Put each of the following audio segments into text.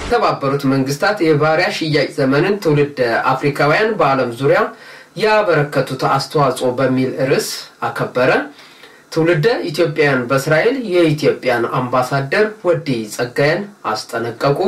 የተባበሩት መንግስታት የባሪያ ሽያጭ ዘመንን ትውልድ አፍሪካውያን በዓለም ዙሪያ ያበረከቱት አስተዋጽኦ በሚል ርዕስ አከበረ። ትውልደ ኢትዮጵያውያን በእስራኤል የኢትዮጵያን አምባሳደር ወዲ ጸጋዬን አስጠነቀቁ።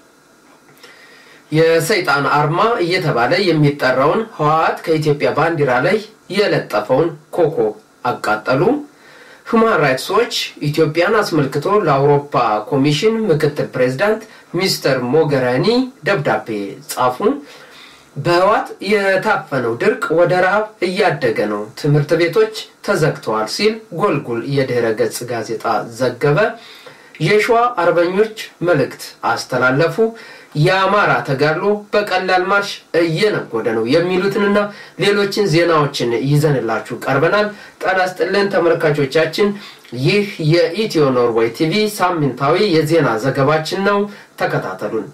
የሰይጣን አርማ እየተባለ የሚጠራውን ህወሓት ከኢትዮጵያ ባንዲራ ላይ የለጠፈውን ኮከብ አቃጠሉ። ሁማን ራይትስ ዎች ኢትዮጵያን አስመልክቶ ለአውሮፓ ኮሚሽን ምክትል ፕሬዚዳንት ሚስተር ሞገራኒ ደብዳቤ ጻፉ። በህወሓት የታፈነው ድርቅ ወደ ረሃብ እያደገ ነው፣ ትምህርት ቤቶች ተዘግተዋል ሲል ጎልጉል የድህረ ገጽ ጋዜጣ ዘገበ። የሸዋ አርበኞች መልእክት አስተላለፉ። የአማራ ተጋድሎ በቀላል ማርሽ እየነጎደ ነው የሚሉትንና ሌሎችን ዜናዎችን ይዘንላችሁ ቀርበናል። ጤና ይስጥልን ተመልካቾቻችን፣ ይህ የኢትዮ ኖርዌይ ቲቪ ሳምንታዊ የዜና ዘገባችን ነው። ተከታተሉን።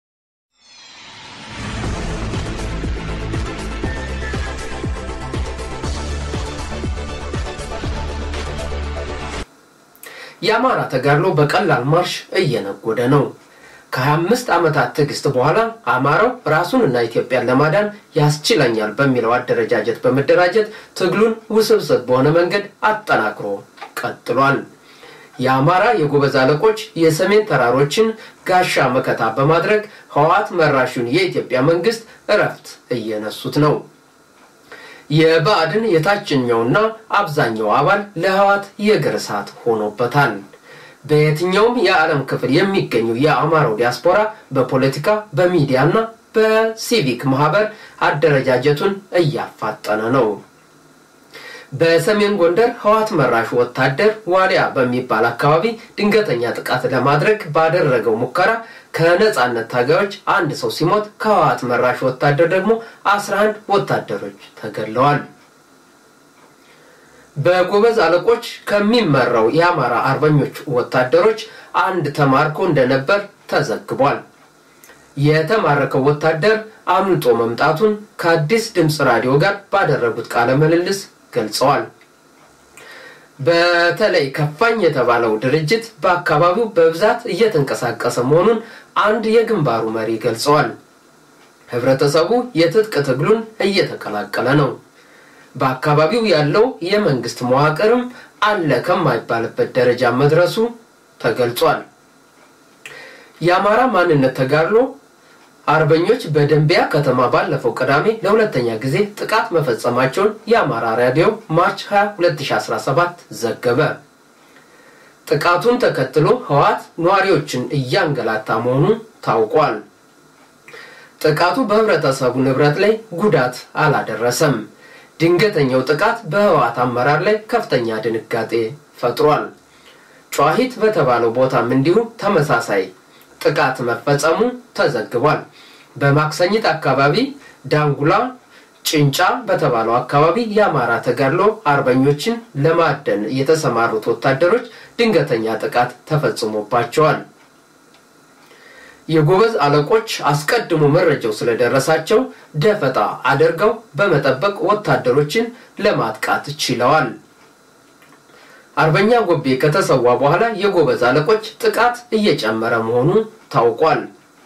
የአማራ ተጋድሎ በቀላል ማርሽ እየነጎደ ነው። ከ25 ዓመታት ትዕግስት በኋላ አማራው ራሱንና ኢትዮጵያን ለማዳን ያስችለኛል በሚለው አደረጃጀት በመደራጀት ትግሉን ውስብስብ በሆነ መንገድ አጠናክሮ ቀጥሏል። የአማራ የጎበዝ አለቆች የሰሜን ተራሮችን ጋሻ መከታ በማድረግ ህወሓት መራሹን የኢትዮጵያ መንግስት እረፍት እየነሱት ነው። የብአዴን የታችኛውና አብዛኛው አባል ለህወሓት የእግር እሳት ሆኖበታል። በየትኛውም የዓለም ክፍል የሚገኙ የአማራው ዲያስፖራ በፖለቲካ በሚዲያና በሲቪክ ማህበር አደረጃጀቱን እያፋጠነ ነው። በሰሜን ጎንደር ህወሓት መራሹ ወታደር ዋሊያ በሚባል አካባቢ ድንገተኛ ጥቃት ለማድረግ ባደረገው ሙከራ ከነጻነት ታጋዮች አንድ ሰው ሲሞት ከህወሓት መራሹ ወታደር ደግሞ 11 ወታደሮች ተገድለዋል። በጎበዝ አለቆች ከሚመራው የአማራ አርበኞች ወታደሮች አንድ ተማርኮ እንደነበር ተዘግቧል። የተማረከው ወታደር አምልጦ መምጣቱን ከአዲስ ድምፅ ራዲዮ ጋር ባደረጉት ቃለ ምልልስ ገልጸዋል። በተለይ ከፋኝ የተባለው ድርጅት በአካባቢው በብዛት እየተንቀሳቀሰ መሆኑን አንድ የግንባሩ መሪ ገልጸዋል። ህብረተሰቡ የትጥቅ ትግሉን እየተቀላቀለ ነው። በአካባቢው ያለው የመንግስት መዋቅርም አለ ከማይባልበት ደረጃ መድረሱ ተገልጿል። የአማራ ማንነት ተጋድሎ አርበኞች በደንቢያ ከተማ ባለፈው ቅዳሜ ለሁለተኛ ጊዜ ጥቃት መፈጸማቸውን የአማራ ራዲዮ ማርች 20 2017 ዘገበ። ጥቃቱን ተከትሎ ህወሓት ነዋሪዎችን እያንገላታ መሆኑ ታውቋል። ጥቃቱ በህብረተሰቡ ንብረት ላይ ጉዳት አላደረሰም። ድንገተኛው ጥቃት በህወሓት አመራር ላይ ከፍተኛ ድንጋጤ ፈጥሯል። ጨዋሂት በተባለው ቦታም እንዲሁ ተመሳሳይ ጥቃት መፈጸሙ ተዘግቧል። በማክሰኝት አካባቢ ዳንጉላ ጭንጫ በተባለው አካባቢ የአማራ ተጋድሎ አርበኞችን ለማደን የተሰማሩት ወታደሮች ድንገተኛ ጥቃት ተፈጽሞባቸዋል። የጎበዝ አለቆች አስቀድሞ መረጃው ስለደረሳቸው ደፈጣ አድርገው በመጠበቅ ወታደሮችን ለማጥቃት ችለዋል። አርበኛ ጎቤ ከተሰዋ በኋላ የጎበዝ አለቆች ጥቃት እየጨመረ መሆኑ ታውቋል።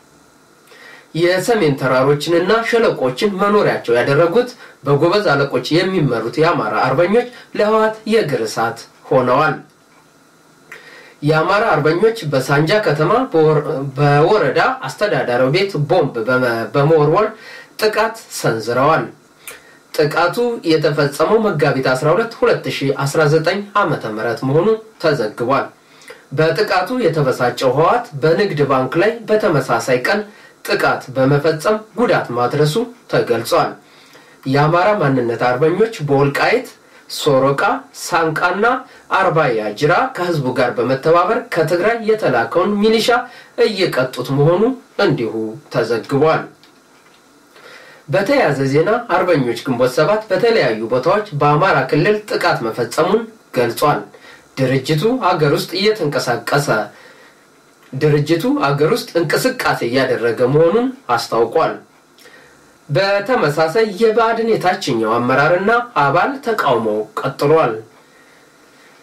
የሰሜን ተራሮችንና ሸለቆችን መኖሪያቸው ያደረጉት በጎበዝ አለቆች የሚመሩት የአማራ አርበኞች ለህወሓት የእግር እሳት ሆነዋል። የአማራ አርበኞች በሳንጃ ከተማ በወረዳ አስተዳዳሪ ቤት ቦምብ በመወርወር ጥቃት ሰንዝረዋል። ጥቃቱ የተፈጸመው መጋቢት 12 2019 ዓ ም መሆኑ ተዘግቧል። በጥቃቱ የተበሳጨው ህወሓት በንግድ ባንክ ላይ በተመሳሳይ ቀን ጥቃት በመፈጸም ጉዳት ማድረሱ ተገልጿል። የአማራ ማንነት አርበኞች በወልቃይት ሶሮቃ፣ ሳንቃና አርባያ ጅራ ከህዝቡ ጋር በመተባበር ከትግራይ የተላከውን ሚሊሻ እየቀጡት መሆኑ እንዲሁ ተዘግቧል። በተያያዘ ዜና አርበኞች ግንቦት ሰባት በተለያዩ ቦታዎች በአማራ ክልል ጥቃት መፈጸሙን ገልጿል። ድርጅቱ አገር ውስጥ እየተንቀሳቀሰ ድርጅቱ አገር ውስጥ እንቅስቃሴ እያደረገ መሆኑን አስታውቋል። በተመሳሳይ የብአዴን የታችኛው አመራርና አባል ተቃውሞ ቀጥሏል።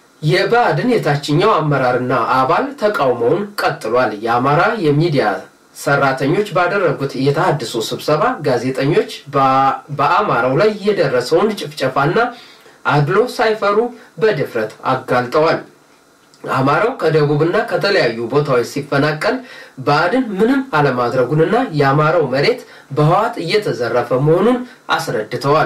የብአዴን የታችኛው አመራርና አባል ተቃውሞውን ቀጥሏል። የአማራ የሚዲያ ሰራተኞች ባደረጉት የተሃድሶ ስብሰባ ጋዜጠኞች በአማራው ላይ የደረሰውን ጭፍጨፋና አድሎ ሳይፈሩ በድፍረት አጋልጠዋል። አማራው ከደቡብና ከተለያዩ ቦታዎች ሲፈናቀል ብአዴን ምንም አለማድረጉንና የአማራው መሬት በህዋት እየተዘረፈ መሆኑን አስረድተዋል።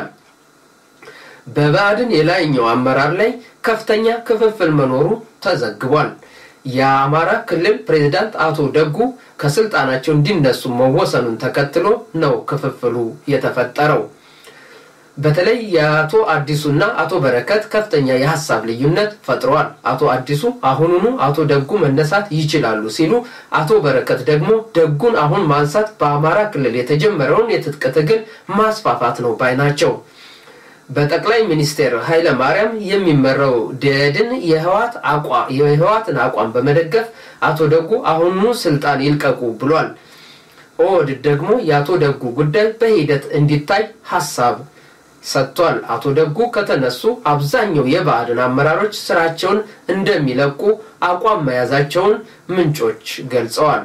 በብአዴን የላይኛው አመራር ላይ ከፍተኛ ክፍፍል መኖሩ ተዘግቧል። የአማራ ክልል ፕሬዝዳንት አቶ ደጉ ከስልጣናቸው እንዲነሱ መወሰኑን ተከትሎ ነው ክፍፍሉ የተፈጠረው። በተለይ የአቶ አዲሱና አቶ በረከት ከፍተኛ የሀሳብ ልዩነት ፈጥረዋል። አቶ አዲሱ አሁኑኑ አቶ ደጉ መነሳት ይችላሉ ሲሉ፣ አቶ በረከት ደግሞ ደጉን አሁን ማንሳት በአማራ ክልል የተጀመረውን የትጥቅ ትግል ማስፋፋት ነው ባይ ናቸው። በጠቅላይ ሚኒስትር ኃይለ ማርያም የሚመራው ደድን የህወሓትን አቋም በመደገፍ አቶ ደጉ አሁኑ ስልጣን ይልቀቁ ብሏል። ኦህዴድ ደግሞ የአቶ ደጉ ጉዳይ በሂደት እንዲታይ ሀሳብ ሰጥቷል። አቶ ደጉ ከተነሱ አብዛኛው የብአዴን አመራሮች ስራቸውን እንደሚለቁ አቋም መያዛቸውን ምንጮች ገልጸዋል።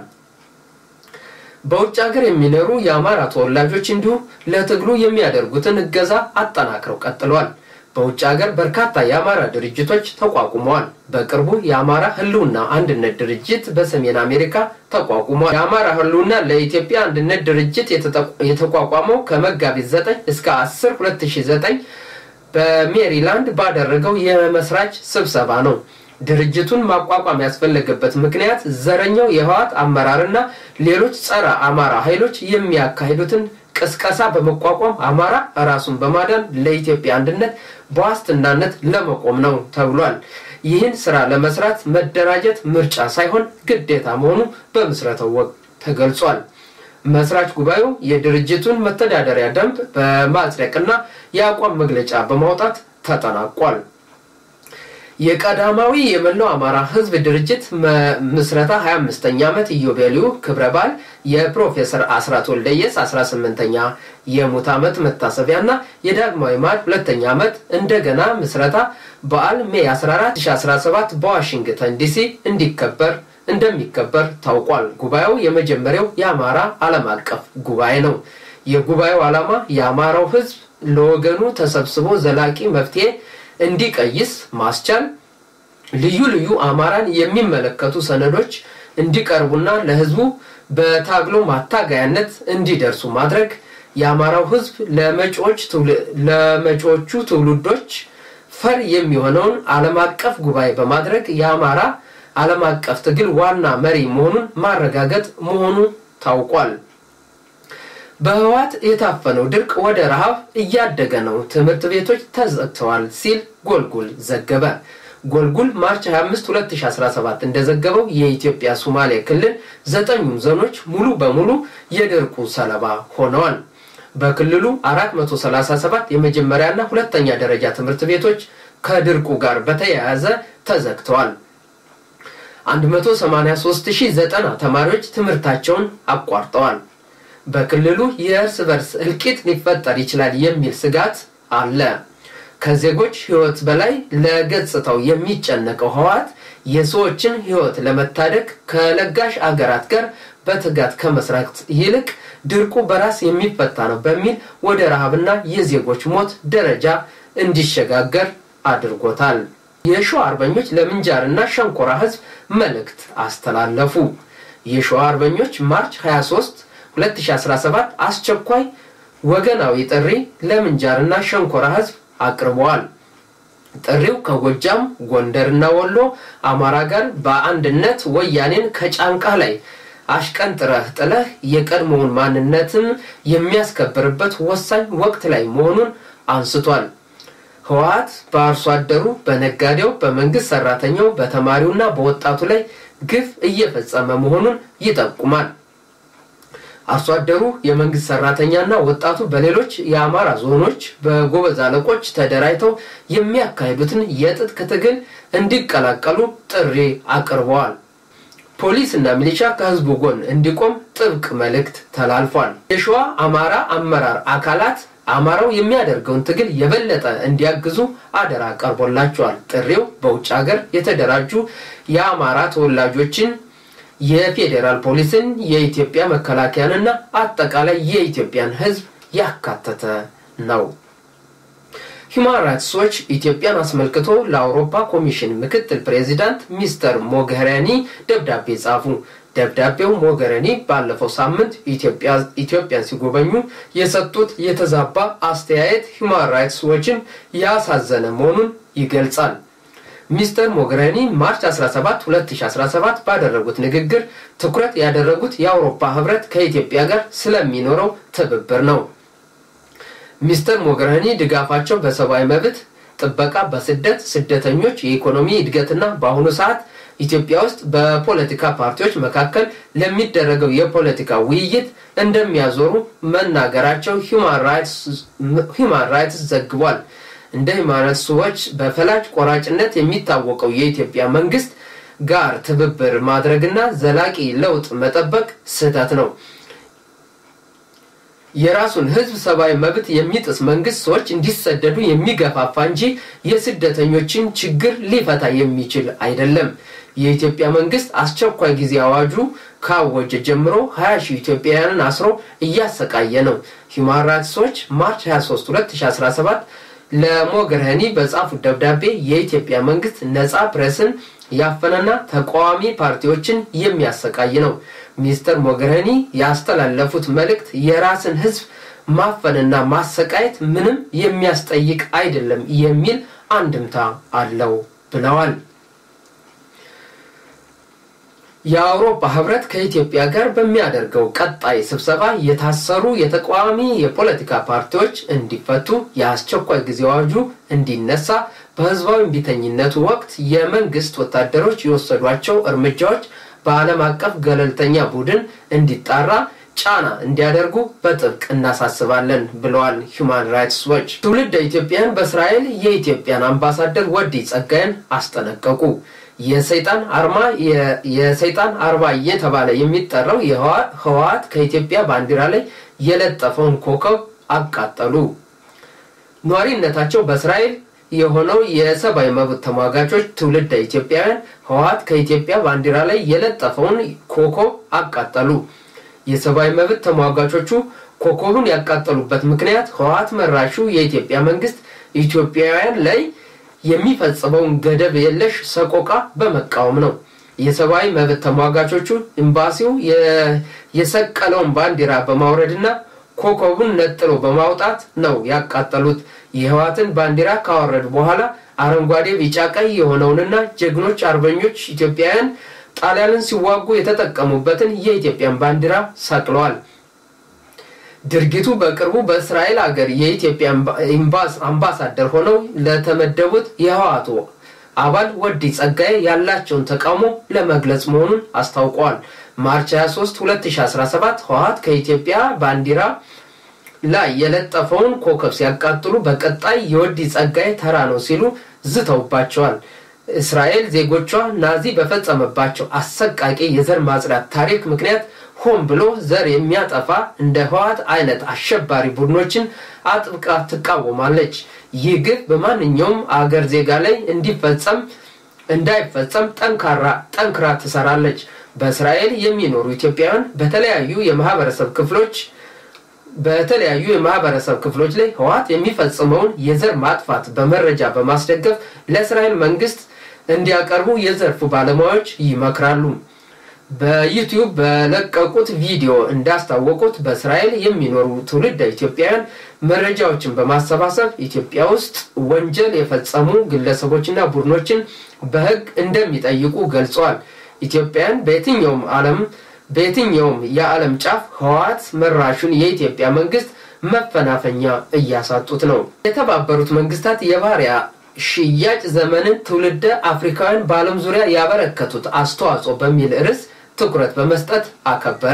በውጭ ሀገር የሚኖሩ የአማራ ተወላጆች እንዲሁ ለትግሉ የሚያደርጉትን እገዛ አጠናክረው ቀጥለዋል። በውጭ ሀገር በርካታ የአማራ ድርጅቶች ተቋቁመዋል። በቅርቡ የአማራ ህልውና አንድነት ድርጅት በሰሜን አሜሪካ ተቋቁሟል። የአማራ ህልውና ለኢትዮጵያ አንድነት ድርጅት የተቋቋመው ከመጋቢት 9 እስከ 10 2009 በሜሪላንድ ባደረገው የመስራች ስብሰባ ነው። ድርጅቱን ማቋቋም ያስፈለገበት ምክንያት ዘረኛው የህወሓት አመራርና ሌሎች ጸረ አማራ ኃይሎች የሚያካሂዱትን ቅስቀሳ በመቋቋም አማራ ራሱን በማዳን ለኢትዮጵያ አንድነት በዋስትናነት ለመቆም ነው ተብሏል። ይህን ስራ ለመስራት መደራጀት ምርጫ ሳይሆን ግዴታ መሆኑ በምስረታው ወቅት ተገልጿል። መስራች ጉባኤው የድርጅቱን መተዳደሪያ ደንብ በማጽደቅና የአቋም መግለጫ በማውጣት ተጠናቋል። የቀዳማዊ የመላው አማራ ህዝብ ድርጅት ምስረታ 25ኛ ዓመት ኢዮቤልዩ ክብረ በዓል የፕሮፌሰር አስራት ወልደየስ 18ኛ የሙት ዓመት መታሰቢያና የዳግማዊ ማዕድ ሁለተኛ ዓመት እንደገና ምስረታ በዓል ሜይ 14 2017 በዋሽንግተን ዲሲ እንዲከበር እንደሚከበር ታውቋል። ጉባኤው የመጀመሪያው የአማራ ዓለም አቀፍ ጉባኤ ነው። የጉባኤው ዓላማ የአማራው ህዝብ ለወገኑ ተሰብስቦ ዘላቂ መፍትሄ እንዲቀይስ ማስቻል፣ ልዩ ልዩ አማራን የሚመለከቱ ሰነዶች እንዲቀርቡና ለህዝቡ በታግሎ ማታገያነት እንዲደርሱ ማድረግ፣ የአማራው ህዝብ ለመጪዎቹ ትውልዶች ፈር የሚሆነውን ዓለም አቀፍ ጉባኤ በማድረግ የአማራ ዓለም አቀፍ ትግል ዋና መሪ መሆኑን ማረጋገጥ መሆኑ ታውቋል። በህወሓት የታፈነው ድርቅ ወደ ረሃብ እያደገ ነው፣ ትምህርት ቤቶች ተዘግተዋል ሲል ጎልጉል ዘገበ። ጎልጉል ማርች 25 2017 እንደዘገበው የኢትዮጵያ ሶማሌ ክልል ዘጠኙም ዞኖች ሙሉ በሙሉ የድርቁ ሰለባ ሆነዋል። በክልሉ 437 የመጀመሪያና ሁለተኛ ደረጃ ትምህርት ቤቶች ከድርቁ ጋር በተያያዘ ተዘግተዋል። 183090 ተማሪዎች ትምህርታቸውን አቋርጠዋል። በክልሉ የእርስ በርስ እልቂት ሊፈጠር ይችላል የሚል ስጋት አለ። ከዜጎች ህይወት በላይ ለገጽታው የሚጨነቀው ህወሓት የሰዎችን ህይወት ለመታደግ ከለጋሽ አገራት ጋር በትጋት ከመስራት ይልቅ ድርቁ በራስ የሚፈታ ነው በሚል ወደ ረሃብና የዜጎች ሞት ደረጃ እንዲሸጋገር አድርጎታል። የሸዋ አርበኞች ለምንጃርና ሸንኮራ ህዝብ መልእክት አስተላለፉ። የሸዋ አርበኞች ማርች 23 2017 አስቸኳይ ወገናዊ ጥሪ ለምንጃርና ሸንኮራ ህዝብ አቅርበዋል። ጥሪው ከጎጃም ጎንደርና ወሎ አማራ ጋር በአንድነት ወያኔን ከጫንቃ ላይ አሽቀንጥረህ ጥለህ የቀድሞውን ማንነትን የሚያስከብርበት ወሳኝ ወቅት ላይ መሆኑን አንስቷል። ህወሓት በአርሶ አደሩ፣ በነጋዴው፣ በመንግስት ሰራተኛው፣ በተማሪውና በወጣቱ ላይ ግፍ እየፈጸመ መሆኑን ይጠቁማል። አርሶ አደሩ የመንግስት ሰራተኛና ወጣቱ በሌሎች የአማራ ዞኖች በጎበዝ አለቆች ተደራጅተው የሚያካሂዱትን የትጥቅ ትግል እንዲቀላቀሉ ጥሪ አቅርበዋል። ፖሊስ እና ሚሊሻ ከህዝቡ ጎን እንዲቆም ጥብቅ መልእክት ተላልፏል። የሸዋ አማራ አመራር አካላት አማራው የሚያደርገውን ትግል የበለጠ እንዲያግዙ አደራ ቀርቦላቸዋል። ጥሪው በውጭ ሀገር የተደራጁ የአማራ ተወላጆችን የፌዴራል ፖሊስን፣ የኢትዮጵያ መከላከያንና አጠቃላይ የኢትዮጵያን ሕዝብ ያካተተ ነው። ሂውማን ራይትስ ዎች ኢትዮጵያን አስመልክቶ ለአውሮፓ ኮሚሽን ምክትል ፕሬዚዳንት ሚስተር ሞገሪኒ ደብዳቤ ጻፉ። ደብዳቤው ሞገሪኒ ባለፈው ሳምንት ኢትዮጵያን ሲጎበኙ የሰጡት የተዛባ አስተያየት ሂውማን ራይትስ ዎችን ያሳዘነ መሆኑን ይገልጻል። ሚስተር ሞገሪኒ ማርች 17 2017 ባደረጉት ንግግር ትኩረት ያደረጉት የአውሮፓ ህብረት ከኢትዮጵያ ጋር ስለሚኖረው ትብብር ነው። ሚስተር ሞገሪኒ ድጋፋቸው በሰብአዊ መብት ጥበቃ፣ በስደት ስደተኞች፣ የኢኮኖሚ እድገትና በአሁኑ ሰዓት ኢትዮጵያ ውስጥ በፖለቲካ ፓርቲዎች መካከል ለሚደረገው የፖለቲካ ውይይት እንደሚያዞሩ መናገራቸው ሂውማን ራይትስ ዘግቧል። እንደ ሂውማን ራይትስ ዎች በፈላጭ ቆራጭነት የሚታወቀው የኢትዮጵያ መንግስት ጋር ትብብር ማድረግና ዘላቂ ለውጥ መጠበቅ ስህተት ነው። የራሱን ህዝብ ሰብአዊ መብት የሚጥስ መንግስት ሰዎች እንዲሰደዱ የሚገፋፋ እንጂ የስደተኞችን ችግር ሊፈታ የሚችል አይደለም። የኢትዮጵያ መንግስት አስቸኳይ ጊዜ አዋጁ ካወጀ ጀምሮ 20 ሺህ ኢትዮጵያውያንን አስሮ እያሰቃየ ነው። ሂውማን ራይትስ ዎች ማርች 23 2017 ለሞገሪኒ በጻፉት ደብዳቤ የኢትዮጵያ መንግስት ነፃ ፕሬስን ያፈነና ተቃዋሚ ፓርቲዎችን የሚያሰቃይ ነው። ሚስተር ሞገሪኒ ያስተላለፉት መልእክት የራስን ህዝብ ማፈንና ማሰቃየት ምንም የሚያስጠይቅ አይደለም የሚል አንድምታ አለው ብለዋል። የአውሮፓ ህብረት ከኢትዮጵያ ጋር በሚያደርገው ቀጣይ ስብሰባ የታሰሩ የተቃዋሚ የፖለቲካ ፓርቲዎች እንዲፈቱ፣ የአስቸኳይ ጊዜ አዋጁ እንዲነሳ፣ በህዝባዊ እምቢተኝነቱ ወቅት የመንግስት ወታደሮች የወሰዷቸው እርምጃዎች በዓለም አቀፍ ገለልተኛ ቡድን እንዲጣራ ጫና እንዲያደርጉ በጥብቅ እናሳስባለን ብለዋል ሂውማን ራይትስ ዎች። ትውልደ ኢትዮጵያን በእስራኤል የኢትዮጵያን አምባሳደር ወዲ ጸጋይን አስጠነቀቁ። የሰይጣን አርማ የሰይጣን አርባ እየተባለ የሚጠራው ህወሓት ከኢትዮጵያ ባንዲራ ላይ የለጠፈውን ኮከብ አቃጠሉ። ኗሪነታቸው በእስራኤል የሆነው የሰብአዊ መብት ተሟጋቾች ትውልደ ኢትዮጵያውያን ህወሓት ከኢትዮጵያ ባንዲራ ላይ የለጠፈውን ኮከብ አቃጠሉ። የሰብአዊ መብት ተሟጋቾቹ ኮከቡን ያቃጠሉበት ምክንያት ህወሓት መራሹ የኢትዮጵያ መንግስት ኢትዮጵያውያን ላይ የሚፈጽመውን ገደብ የለሽ ሰቆቃ በመቃወም ነው። የሰብአዊ መብት ተሟጋቾቹ ኤምባሲው የሰቀለውን ባንዲራ በማውረድና ኮከቡን ነጥሎ በማውጣት ነው ያቃጠሉት። የህወሓትን ባንዲራ ካወረዱ በኋላ አረንጓዴ፣ ቢጫ፣ ቀይ የሆነውንና ጀግኖች አርበኞች ኢትዮጵያውያን ጣሊያንን ሲዋጉ የተጠቀሙበትን የኢትዮጵያን ባንዲራ ሰቅለዋል። ድርጊቱ በቅርቡ በእስራኤል ሀገር የኢትዮጵያ አምባሳደር ሆነው ለተመደቡት የህወሓቱ አባል ወዲ ጸጋዬ ያላቸውን ተቃውሞ ለመግለጽ መሆኑን አስታውቀዋል። ማርች 23 2017 ህወሓት ከኢትዮጵያ ባንዲራ ላይ የለጠፈውን ኮከብ ሲያቃጥሉ በቀጣይ የወዲ ጸጋዬ ተራ ነው ሲሉ ዝተውባቸዋል። እስራኤል ዜጎቿ ናዚ በፈጸመባቸው አሰቃቂ የዘር ማጽዳት ታሪክ ምክንያት ሆን ብሎ ዘር የሚያጠፋ እንደ ህወሓት አይነት አሸባሪ ቡድኖችን አጥብቃ ትቃወማለች። ይህ ግፍ በማንኛውም አገር ዜጋ ላይ እንዲፈጸም እንዳይፈጸም ጠንካራ ጠንክራ ትሰራለች። በእስራኤል የሚኖሩ ኢትዮጵያውያን በተለያዩ የማህበረሰብ ክፍሎች በተለያዩ የማህበረሰብ ክፍሎች ላይ ህወሓት የሚፈጽመውን የዘር ማጥፋት በመረጃ በማስደገፍ ለእስራኤል መንግስት እንዲያቀርቡ የዘርፉ ባለሙያዎች ይመክራሉ። በዩቲዩብ በለቀቁት ቪዲዮ እንዳስታወቁት በእስራኤል የሚኖሩ ትውልደ ኢትዮጵያውያን መረጃዎችን በማሰባሰብ ኢትዮጵያ ውስጥ ወንጀል የፈጸሙ ግለሰቦችና ቡድኖችን በህግ እንደሚጠይቁ ገልጸዋል። ኢትዮጵያውያን በየትኛውም ዓለም በየትኛውም የዓለም ጫፍ ህወሓት መራሹን የኢትዮጵያ መንግስት መፈናፈኛ እያሳጡት ነው። የተባበሩት መንግስታት የባሪያ ሽያጭ ዘመንን ትውልደ አፍሪካውያን በዓለም ዙሪያ ያበረከቱት አስተዋጽኦ በሚል ርዕስ ትኩረት በመስጠት አከበረ።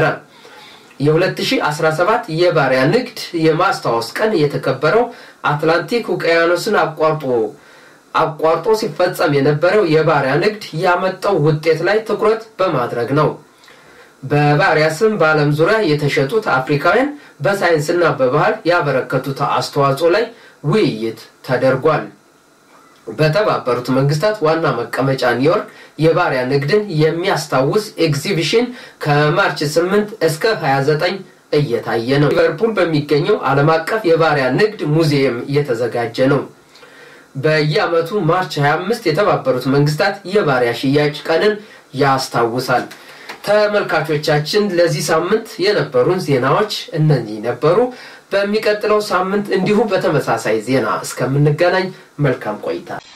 የ2017 የባሪያ ንግድ የማስታወስ ቀን የተከበረው አትላንቲክ ውቅያኖስን አቋርጦ አቋርጦ ሲፈጸም የነበረው የባሪያ ንግድ ያመጣው ውጤት ላይ ትኩረት በማድረግ ነው። በባሪያ ስም በዓለም ዙሪያ የተሸጡት አፍሪካውያን በሳይንስና በባህል ያበረከቱት አስተዋጽኦ ላይ ውይይት ተደርጓል። በተባበሩት መንግስታት ዋና መቀመጫ ኒውዮርክ የባሪያ ንግድን የሚያስታውስ ኤግዚቢሽን ከማርች 8 እስከ 29 እየታየ ነው። ሊቨርፑል በሚገኘው ዓለም አቀፍ የባሪያ ንግድ ሙዚየም እየተዘጋጀ ነው። በየዓመቱ ማርች 25 የተባበሩት መንግስታት የባሪያ ሽያጭ ቀንን ያስታውሳል። ተመልካቾቻችን ለዚህ ሳምንት የነበሩን ዜናዎች እነዚህ ነበሩ። በሚቀጥለው ሳምንት እንዲሁ በተመሳሳይ ዜና እስከምንገናኝ መልካም ቆይታ